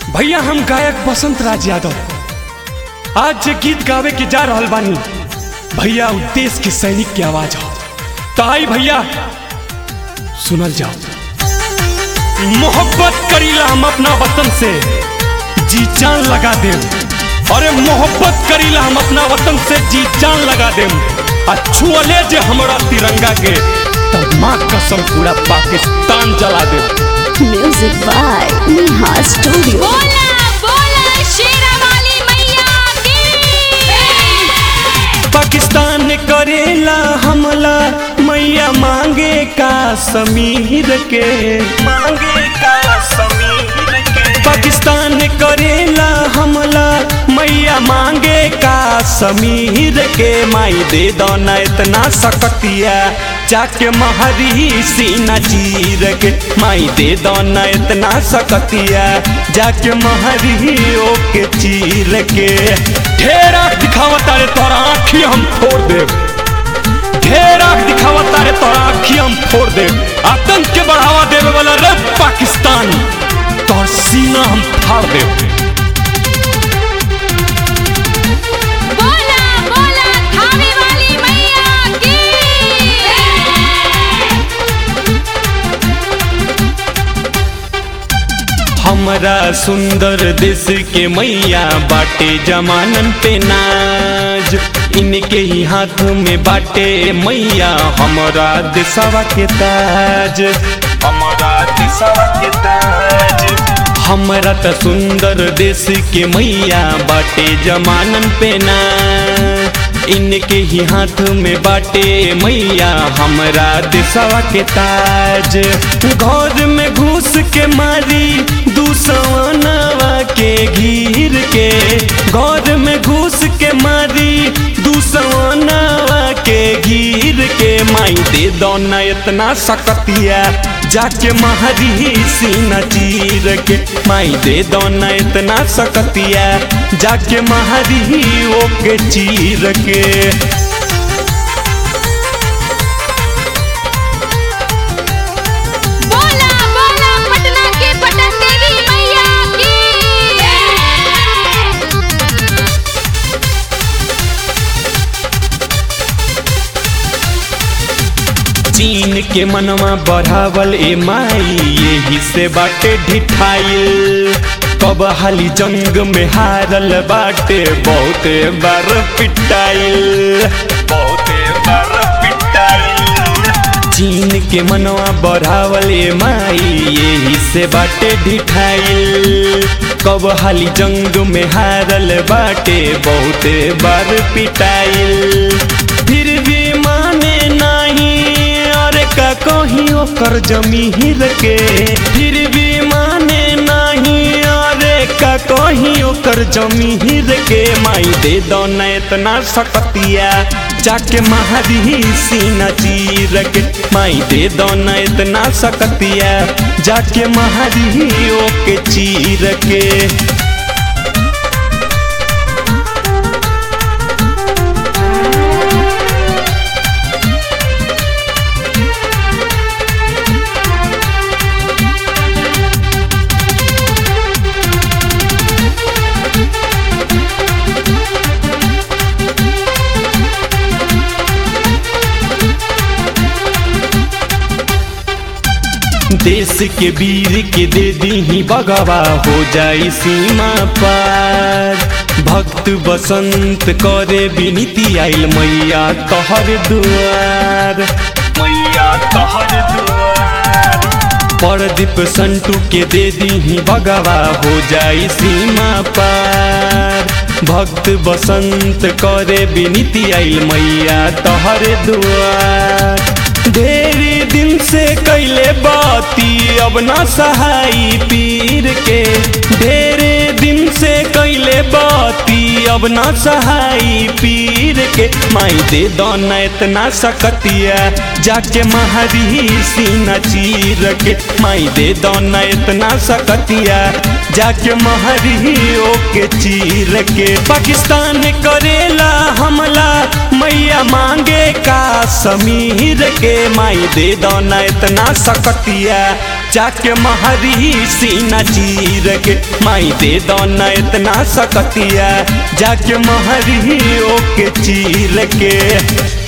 भैया हम गायक बसंत राज यादव आज जे गीत गावे के जा रहल बानी भैया उ देश के सैनिक की आवाज हो तो आई भैया सुनल जाओ मोहब्बत करीला हम अपना वतन से जी जान लगा देम अरे मोहब्बत करीला हम अपना वतन से जी जान लगा देम आ छुअले जे हमरा तिरंगा के तब माँ कसम पूरा पाकिस्तान जला देम Music by Neha Studio. बोला बोला शेरा वाली मैया की पाकिस्तान करेला हमला मैया मांगे का समीर के मांगे का समीर के पाकिस्तान करेला हमला मैया मांगे का समीर के माई दे दो न इतना सकतिया जाके महरी सीना चीर के माई दे दो न इतना सकतिया जाके महरी ओके चीर के ढेर आँख दिखावता रे तोरा आँखी हम फोड़ देव ढेर आँख दिखावता रे तोरा आँखी हम फोड़ देव आतंक के बढ़ावा देवे वाला रे पाकिस्तान तोर सीना हम फाड़ देव बोला बोला खावे वाली मैया की हमरा सुंदर देश के मैया बाटे जमानन पे नाज इनके ही हाथ में बाटे मैया हमरा देशवा के ताज हमरा देशवा के ताज हमरा त सुंदर देश के मैया बाटे जमानन पे नाज इनके ही हाथ में बाटे मैया हमरा देशवा के ताज घर में घुस के मारी दूसवानवा के घीर के घर में घुस के मारी दूसवानवा के घीर के माई दे दो न इतना सकतिया जाके महरी सीना चीर के माई दे दो न इतना सकतिया जाके महरी ओके चीर के बोला बोला पटना के पटन देवी मैया की चीन के मनवा बढ़ावल ए माई यही से बाटे ढिठाइल कब हाली जंग में हारल बाटे बहुते बार पिटाइल बहुते बार पिटाइल चीन के मनवा बढ़ावल ए माई यही से बाटे ढिठाइल कब हाली जंग में हारल बाटे बहुते बार पिटाइल फिर भी माने नहीं और का कहीं ओकर जमीर के फिर भी माने नहीं और का कहीं ओकर जमीर के माई दे दो न इतना सकतिया जाके महरी सीना चीर के माई दे दो न इतना सकतिया जाके महरी ओके चीर के देश के वीर के दे दी बगवा हो जाई सीमा पार भक्त बसंत करे विनीति आइल मैया तहर दुआर मैया तहर दुआर परदीप संटू के दे दी बगवा हो जाई सीमा पार भक्त बसंत करे विनीति आइल मैया तहर दुआर ढेरी दिन से कैले बाती अब ना सहाई पीर के ढेरे दिन से कैले बाती अब ना सहाई पीर के माई दे दो न इतना सकतिया जाके महरी सीना चीर के माई दे दो न इतना सकतिया जाके महरी ओके चीर के पाकिस्तान करेला हमला मैया मांगे का समीर के माई दे दो न इतना सकतिया जाके महरी सीना चीर के माई दे दो न इतना सकतिया जाके महरी ओके चीर के